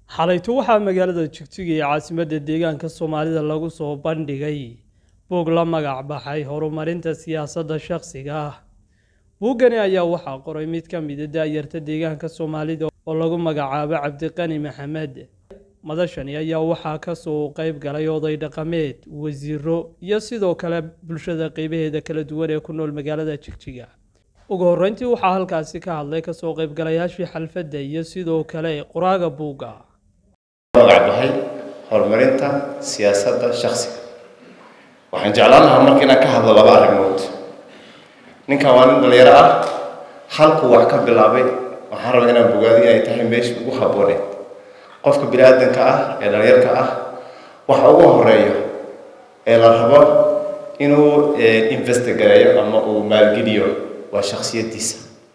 xalayto waxaa magaalada jigjiga ee caasimadda deegaanka soomaalida lagu soo bandhigay buug la magac baxay horumarinta siyaasadda shakhsiga ah buuggani ayaa waxaa qoray mid ka mida daayarta deegaanka soomaalida oo lagu magacaabo cabdiqani maxamed madashani ayaa waxaa kasoo qeyb galay oday dhaqameed wasiiro iyo sidoo kale bulshada qeybaheeda kala duwan ee ku nool magaalada jigjiga ugu horreyntii waxaa halkaasi ka hadlay kasoo qeybgalayaashii xalfadda iyo sidoo kale qoraaga buugga magac baxay horumarinta siyaasadda shakhsiga waxaan jeclaan lahaa marka inaan ka hadlo laba arrimood ninkan waa nin dhalinyaro ah halkuu wax ka bilaabay waxaan rabaa inaan bogaado inay tahay meesha ugu habbooneed qofka bini aadanka ah ee dhalinyarka ah waxa ugu horeeyo ee la rabo inuu investigareeyo ama uu maalgeliyo waa shaksiyadiisa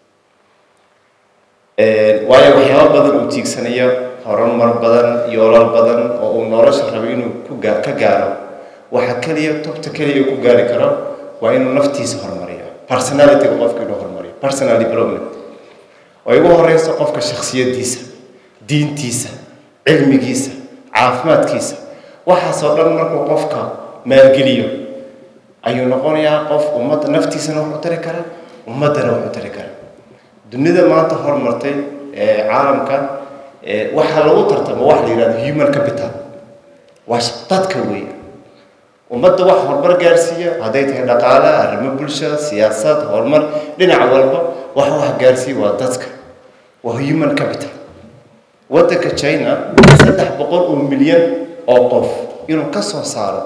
waayo waxyaaba badan uu tiigsanayo horumar badan yoolal badan oo uu nolosha rabo inuu ku gaa ka gaaro waxa keliya tubta keliya uu ku gaari karo waa inuu naftiisa horumariyo personalityga qofka inuu horumariyo personal development oo ugu horeyso qofka shaksiyadiisa diintiisa cilmigiisa caafimaadkiisa waxaasoo dhan markuu qofka maalgeliyo ayuu noqonayaa qof ummadda naftiisana wax u tari kara ummaddana wax u tari kara dunida maanta horumartay ee caalamka waxaa lagu tartamo wax la yihahdo human capital waa dadka weeye ummadda wax horumar gaarsiiya hadday tahay dhaqaale arrimo bulsha siyaasad horumar dhinac walba wax wax gaarsiiya waa dadka waa human capital waddanka china saddex boqol oo milyan oo qof inuu ka soo saaro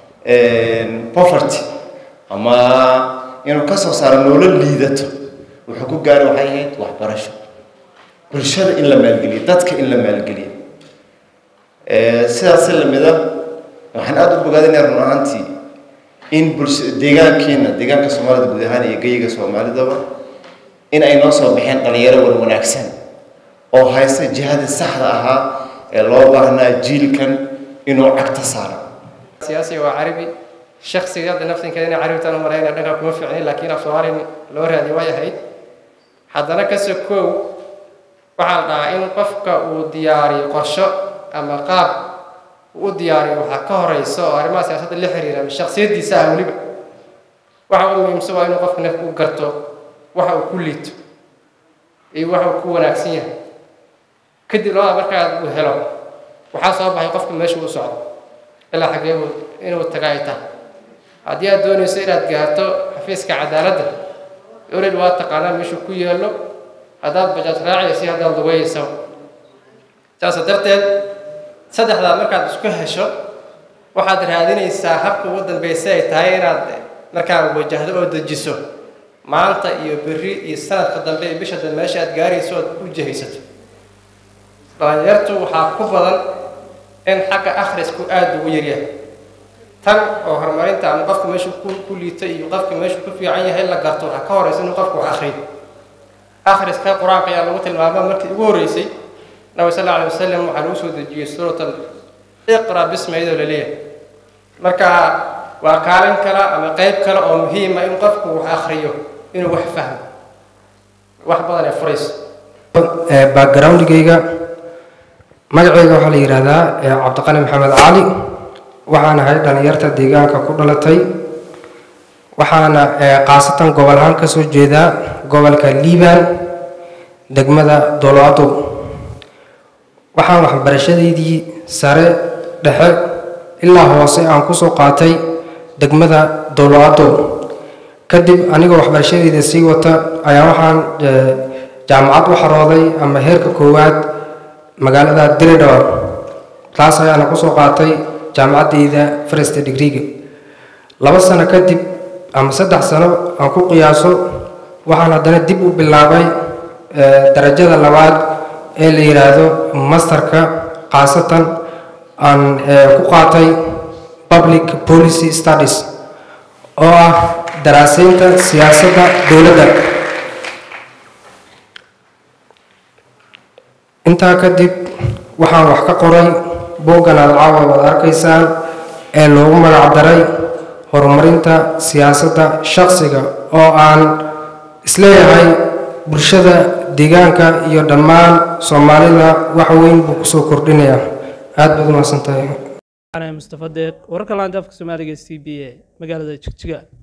poverty ama inuu ka soo saaro nolol liidato wuxuu ku gaaray waxay ahayd waxbarasho bulshada in la maalgeliyo dadka in la maalgeliyo sidaas lamida waxaan aada u bogaadinaya run ahaantii in bulsha deegaankeena deegaanka soomaalida guud ahaan iyo geyiga soomaalidaba in ay noo soo baxeen dhalinyaro wan wanaagsan oo haysta jihadii saxda ahaa ee loo baahnaa jiilkan inuu cagta saaro siyaasiga waa carabi shaksiga hadda naftinkeeda inay carabtaan u malayna dhanka kuma fiicnin laakiin af soomaali loo raadiyo way ahayd haddana kasoo koow waxaa la dhahaa in qofka uu diyaariyo qorsho ama qaab uu u diyaariyo waxaa ka horeyso oo arrimaha siyaasadda la xiriira ama shaksiyadiisa ah weliba waxa uu muhiimsan waa inuu qofka naf u garto waxa uu ku liito iyo waxa uu ku wanaagsan yahay kadib labada markaa uu helo waxaa soo baxay qofka meesha u socdo ilaa xaggee inuu taga ay tahay haddii aad doonayso inaad gaarto xafiiska cadaaladda oled waa taqaanaa meeshuu ku yeelo haddaad bajaaj raacaysi haddaad lugayaysa saas darteed saddexdaa markaad isku hesho waxaad raadinaysaa habka ugu dambaysa ay tahay inaad markaa wajahdo oo dejiso maanta iyo berri iyo sanadka dambe iyo bisha dambe meesha aad gaarayso ood u jahaysato dhalinyartu waxaa ku badan in xagga akhrisku aada ugu yaryahay tan oo horumarinta ama qofka meeshuu ku ku liito iyo qofka meeshuu ku fiican yahay la garto waxaa ka horeysa inuu qofku wax akhriyo akhriska qur-aanka ayaa lagu tilmaama markii ugu horreysay nabi sal alla alay wasalam waxaa lagu soo dejiyey suuratan iqra bisma iyadoo la leeyahay marka waa kaalin kale ama qeyb kale oo muhiima in qofku wax akhriyo inuu wax fahmo wax badan ee furayso backgroundgayga magacayga waxaa la yidhaahdaa cabdiqani maxamed cali waxaan ahay dhalinyarta deegaanka ku dhalatay waxaana khaasatan gobol ahaan ka soo jeedaa gobolka liibaan degmada doloado waxaan waxbarashadeydii sare dhexe ilaa hoose aan kusoo qaatay degmada doloado kadib anigoo waxbarashadeyda sii wata ayaa waxaan jaamacad u xarooday ama heerka koowaad magaalada diridhor taas ayaana kusoo qaatay jaamacaddeyda first degreega laba sano kadib ama saddex sano aan ku qiyaaso waxaan haddana dib u bilaabay darajada labaad ee la yidhaahdo masterka khaasatan aan ku qaatay public policy studies oo ah daraaseynta siyaasadda dowladda intaa kadib waxaan wax ka qoray buuggan aada caawa waad arkaysaan ee loogu magac daray horumarinta siyaasadda shakhsiga oo aan isleeyahay bulshada deegaanka iyo dhammaan soomaalida wax weyn buu kusoo kordhinayaa aad baad umahadsantahay mustafa deeq wararka laanta afka soomaaliga c b a magaalada jigjiga